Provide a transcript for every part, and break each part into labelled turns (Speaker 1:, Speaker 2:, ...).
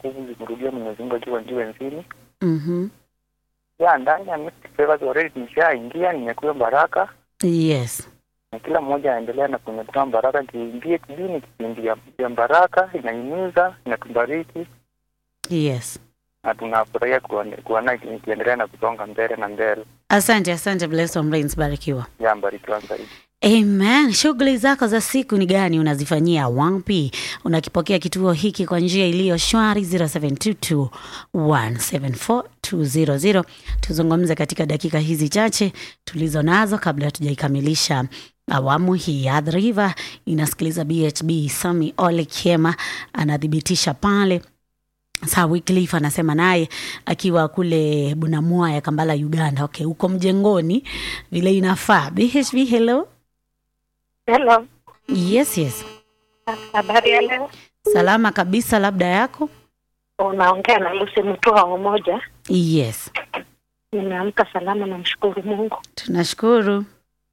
Speaker 1: nguvu zimrudie Mwenyezi Mungu akiwa juu enzini.
Speaker 2: Mhm.
Speaker 1: Ya ndani ya Mystic Favors already nishaingia, nimekuwa baraka
Speaker 2: Yes.
Speaker 1: na kila mmoja aendelea na kunyakua baraka. Kiingie kidini, kipindi ya ya baraka, inahimiza, inatubariki
Speaker 2: Yes.
Speaker 1: na tunafurahia kuone- kuona ikiendelea na kusonga mbele na mbele.
Speaker 2: Asante, asante Blessed Brains, barikiwa.
Speaker 1: Ya mbarikiwa zaidi.
Speaker 2: Amen. Shughuli zako za siku ni gani? Unazifanyia wapi? Unakipokea kituo hiki kwa njia iliyo shwari 0722 174 Tuzungumze katika dakika hizi chache tulizo nazo kabla hatujaikamilisha awamu hii. Athi River inasikiliza BHB. Sami Ole Kiema anathibitisha pale Saa Wycliffe anasema naye akiwa kule Bunamua ya Kambala, Uganda. Okay, huko mjengoni vile inafaa. BHB, hello.
Speaker 3: Hello,
Speaker 2: Yes, yes.
Speaker 3: habari ya leo?
Speaker 2: Salama kabisa, labda yako?
Speaker 3: Unaongea na Lucy Mutua Umoja.
Speaker 2: Yes,
Speaker 3: Nimeamka salama, namshukuru Mungu.
Speaker 2: tunashukuru.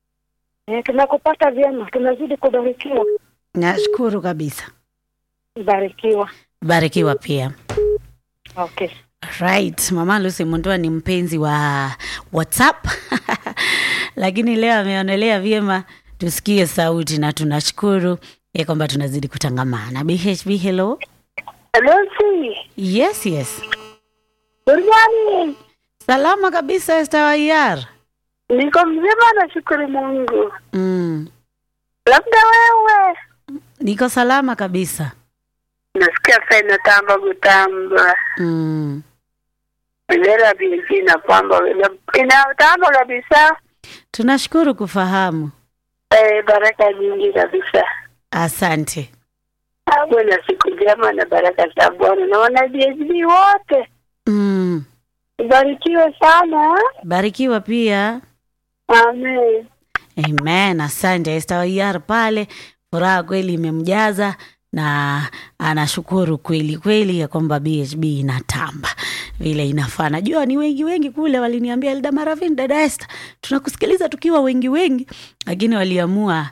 Speaker 3: E, tunakupata vyema, tunazidi kubarikiwa.
Speaker 2: Nashukuru kabisa.
Speaker 3: Barikiwa.
Speaker 2: Barikiwa pia.
Speaker 3: Okay.
Speaker 2: Right, Mama Lucy Mundua ni mpenzi wa WhatsApp lakini leo ameonelea vyema tusikie sauti na tunashukuru ya kwamba tunazidi kutangamana. BHB, hello.
Speaker 3: Lucy,
Speaker 2: Yes, yes.
Speaker 3: good morning.
Speaker 2: Salama kabisa Esther Wayar.
Speaker 3: Niko mzima, nashukuru Mungu.
Speaker 2: Mm.
Speaker 3: Labda wewe
Speaker 2: Niko salama kabisa.
Speaker 3: nasikia saa inatamba kutamba
Speaker 2: Mm.
Speaker 3: bendera binti inapamba inatamba kabisa.
Speaker 2: Tunashukuru kufahamu.
Speaker 3: Eh, baraka nyingi kabisa.
Speaker 2: Asante.
Speaker 3: Awe na siku njema na baraka za Bwana na wana BHB wote
Speaker 2: Mm.
Speaker 3: ubarikiwe sana.
Speaker 2: Barikiwa pia.
Speaker 3: Amen.
Speaker 2: Amen. Asante Esther Wayar pale, furaha kweli imemjaza na anashukuru kweli kweli ya kwamba BHB inatamba vile inafaa. Najua ni wengi wengi kule waliniambia Elda Maravin, dada Esther, tunakusikiliza tukiwa wengi wengi, lakini waliamua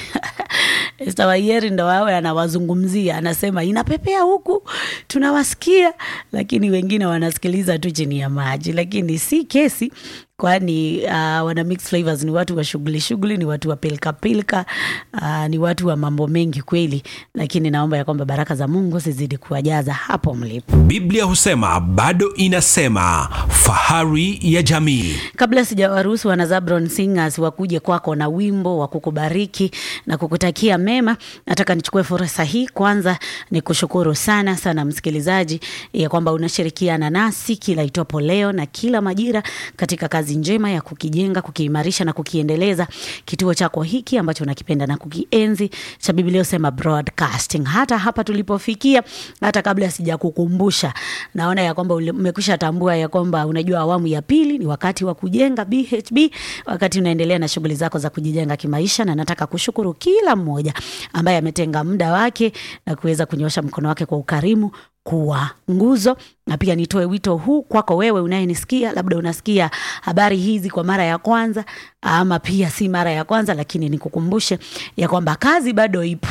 Speaker 2: Esther Wayeri ndo wawe anawazungumzia, anasema inapepea huku tunawasikia, lakini wengine wanasikiliza tu chini ya maji, lakini si kesi kwani uh, wana mix flavors ni watu wa shughuli shughuli, ni watu wa pilka pilka, uh, ni watu wa mambo mengi kweli, lakini naomba ya kwamba baraka za Mungu zizidi kuwajaza hapo mlipo.
Speaker 4: Biblia husema bado inasema, fahari ya jamii.
Speaker 2: Kabla sijawaruhusu wana Zabron Singers wakuje kwako na wimbo wa kukubariki na kukutakia mema, nataka nichukue fursa hii kwanza ni kushukuru sana sana msikilizaji ya kwamba unashirikiana nasi kila itwapo leo na kila majira katika kazi njema ya kukijenga, kukiimarisha na kukiendeleza kituo chako hiki ambacho unakipenda na kukienzi cha Biblia husema broadcasting. Hata hapa tulipofikia, hata kabla sijakukumbusha, naona ya kwamba ule- umekwisha tambua ya kwamba unajua awamu ya pili ni wakati wa kujenga BHB, wakati unaendelea na shughuli zako za kujijenga kimaisha, na nataka kushukuru kila mmoja ambaye ametenga muda wake na kuweza kunyosha mkono wake kwa ukarimu kuwa nguzo na pia nitoe wito huu kwako wewe unayenisikia, labda unasikia habari hizi kwa mara ya kwanza, ama pia si mara ya kwanza, lakini nikukumbushe ya kwamba kazi bado ipo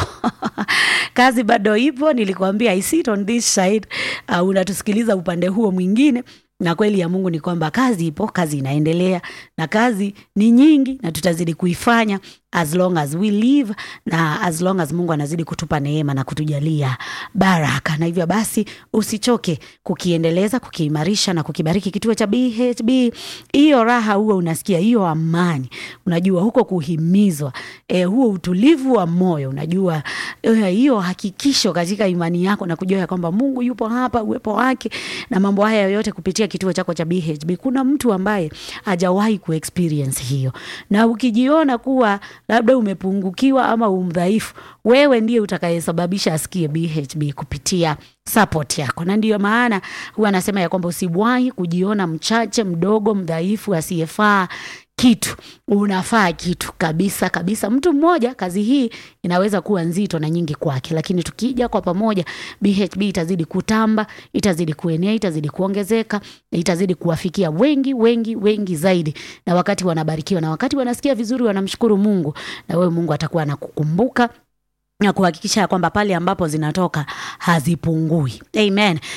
Speaker 2: kazi bado ipo. Nilikwambia I sit on this side, uh, unatusikiliza upande huo mwingine na kweli ya Mungu ni kwamba kazi ipo, kazi inaendelea na kazi ni nyingi, na tutazidi kuifanya as long as we live na as long as Mungu anazidi kutupa neema na kutujalia baraka. Na hivyo basi usichoke kukiendeleza, kukiimarisha na kukibariki kituo cha BHB. Hiyo raha huo unasikia, hiyo amani, unajua huko kuhimizwa, eh, huo utulivu wa moyo, unajua eh, hiyo hakikisho katika imani yako na kujua ya kwamba Mungu yupo hapa, uwepo wake na mambo haya yote kupitia kituo chako cha BHB. Kuna mtu ambaye hajawahi kuexperience hiyo, na ukijiona kuwa labda umepungukiwa ama umdhaifu, wewe ndiye utakayesababisha asikie BHB kupitia support yako, na ndiyo maana huwa anasema ya kwamba usiwahi kujiona mchache, mdogo, mdhaifu, asiyefaa kitu. Unafaa kitu kabisa kabisa. Mtu mmoja, kazi hii inaweza kuwa nzito na nyingi kwake, lakini tukija kwa pamoja, BHB itazidi kutamba, itazidi kuenea, itazidi kuongezeka, itazidi kuwafikia wengi wengi wengi zaidi, na wakati wanabarikiwa na wakati wanasikia vizuri, wanamshukuru Mungu, na wewe Mungu atakuwa anakukumbuka na kuhakikisha ya kwamba pale ambapo zinatoka hazipungui. Amen.